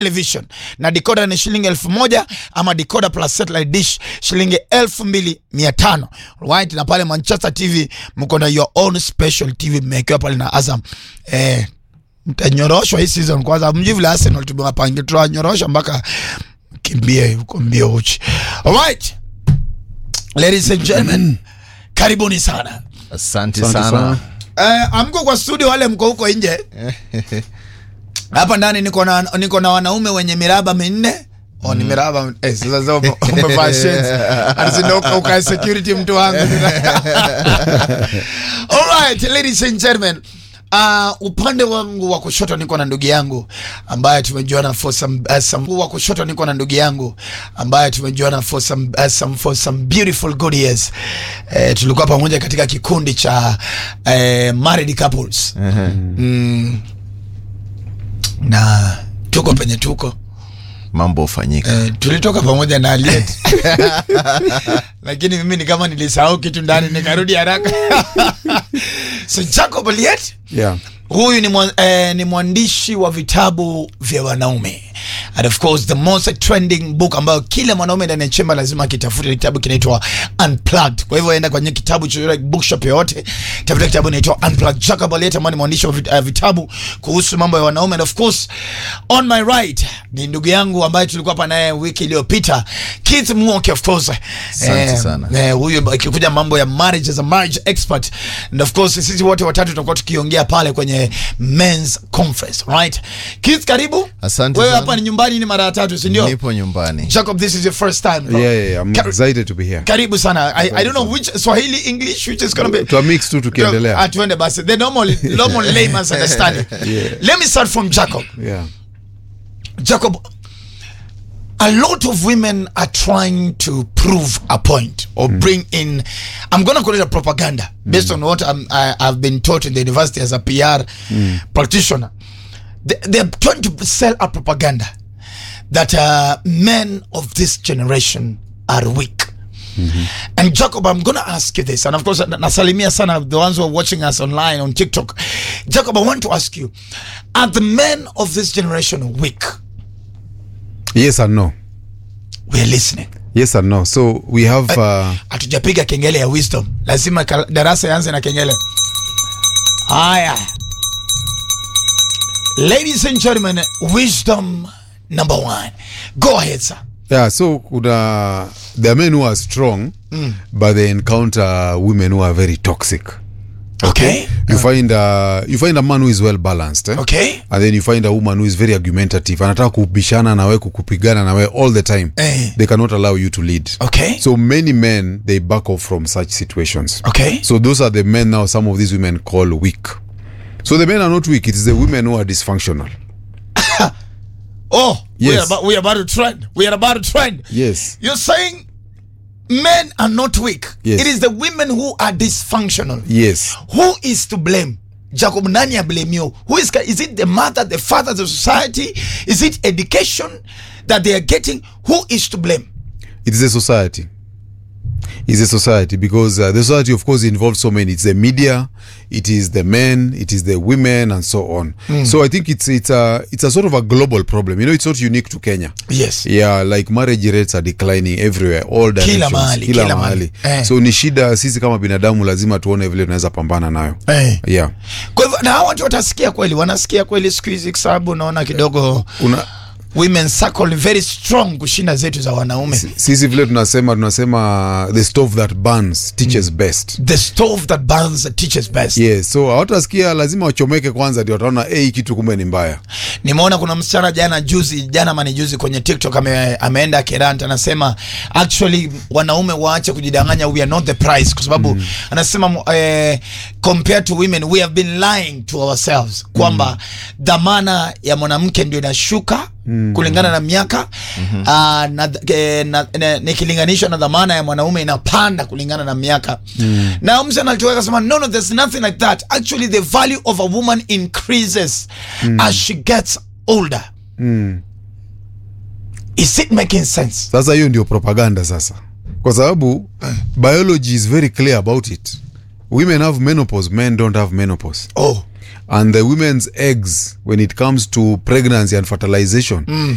television na decoder ni shilingi elfu moja ama decoder plus satellite dish shilingi elfu mbili mia tano right na pale manchester tv mko na your own special tv mmewekewa pale na azam eh, mtanyoroshwa hii season kwanza mji vile arsenal tumewapangia tunawanyorosha mpaka kimbie huko mbio uchi alright ladies and gentlemen karibuni sana Asante Asante sana. sana. Eh, amko kwa studio wale mko huko nje hapa ndani niko na niko na wanaume wenye miraba minne Oh, ni miraba eh, sasa sasa ume- umevaa shades Alisema uka- uka security mtu wangu Alright, ladies and gentlemen Uh, upande wangu wa kushoto niko na ndugu yangu ambaye tumejuana for some, uh, some wa kushoto niko na ndugu yangu ambaye tumejuana for some, uh, some, for some beautiful good years. Eh, tulikuwa pamoja katika kikundi cha eh, married couples mm, na tuko penye tuko Mambo hufanyika. Eh, tulitoka pamoja na Aliet lakini mimi ni kama nilisahau kitu ndani nikarudi haraka so Jacob Aliet Yeah. huyu ni, mwa, eh, ni mwandishi wa vitabu vya wanaume and of course the most trending book ambayo kila mwanaume ndani ya chemba lazima akitafute kitabu kinaitwa unplugged kwa hivyo enda kwenye kitabu chochote bookshop yoyote tafuta kitabu inaitwa unplugged Jacob Aliet ambaye ni mwandishi wa vit- eh, vitabu kuhusu mambo ya wanaume and of course on my right ni ndugu yangu ambaye tulikuwa hapa naye wiki iliyopita Keith Muoki of course Asante sana. Eh, huyu ikikuja mambo ya marriage as a marriage expert and of course sisi wote watatu tutakuwa tukiongea pale kwenye men's conference right Keith karibu Asante wewe sana. hapa ni nyumbani ni mara ya tatu si ndio Nipo nyumbani. Jacob this is your first time bro. Yeah, yeah, yeah. I'm Kar- excited to be here. karibu sana I, I don't know which Swahili English which is gonna be Twa mix tu tukiendelea. Ah, tuende basi the normal normal layman's understanding let me start from Jacob Yeah. Jacob, a lot of women are trying to prove a point or bring in, I'm going to call it a propaganda based on what I'm, I, I've been taught in the university as a PR practitioner. They, they're trying to sell a propaganda that uh, men of this generation are weak. And Jacob, I'm going to ask you this. And of course, na- nasalimia sana the ones who are watching us online on TikTok. Jacob, I want to ask you, are the men of this generation weak? Yes and no. We're listening. Yes and no. So we have uh, Hatujapiga kengele ya wisdom, lazima kal- darasa yanze na kengele. Haya, ladies and gentlemen, wisdom number one. Go ahead, sir. yeah, so kuna there are men who are strong but they encounter women who are very toxic. Okay. You find uh, you find a man who is well balanced. Eh? Okay. And then you find a woman who is very argumentative. Anataka kubishana na wewe kukupigana na wewe all the time. Eh. They cannot allow you to lead. Okay. So many men they back off from such situations. Okay. So those are the men now some of these women call weak. So the men are not weak, it is the women who are dysfunctional. Oh, we are Yes. about, we are about to trend. We are about to trend. Yes. You're saying men are not weak. Yes. It is the women who are dysfunctional. Yes. Who is to blame? Jacob, nani ya blame you? Who is, is it the mother, the father, the society? Is it education that they are getting? Who is to blame? It is a society. It's a society because uh, the society, of course, involves so many. It's the media, it is the men, it is the women, and so on. So I think it's it's a it's a sort of a global problem. You know, it's not unique to Kenya. Yes. Yeah, like marriage rates are declining everywhere, all directions, mahali, kila kila mahali. mahali. Eh. So ni shida, sisi kama binadamu lazima tuone vile tunaweza pambana nayo. Eh. Yeah. Kwa hivyo na hawa watu watasikia kweli, wanasikia kweli siku hizi, kwa sababu unaona kidogo Una, women circle ni very strong kushinda zetu za wanaume. sisi vile tunasema tunasema the stove that burns teaches best. The stove that burns teaches best. Yes, so hawatasikia lazima wachomeke kwanza ndio wataona hey, hii kitu kumbe ni mbaya. Nimeona kuna msichana jana juzi jana mani juzi kwenye TikTok ame, ameenda Kerant anasema actually wanaume waache kujidanganya we are not the price kwa sababu anasema eh, compared to women we have been lying to ourselves kwamba dhamana ya mwanamke ndio inashuka kulingana na miaka ah, na, eh, na, na, nikilinganisha na dhamana ya mwanaume inapanda kulingana na miaka na msichana alitoka akasema no no there's nothing like that actually the value of a woman increases as she gets older is it making sense Sasa hiyo ndio propaganda sasa, kwa sababu biology is very clear about it. Women have menopause, men don't have menopause. oh and the women's eggs when it comes to pregnancy and fertilization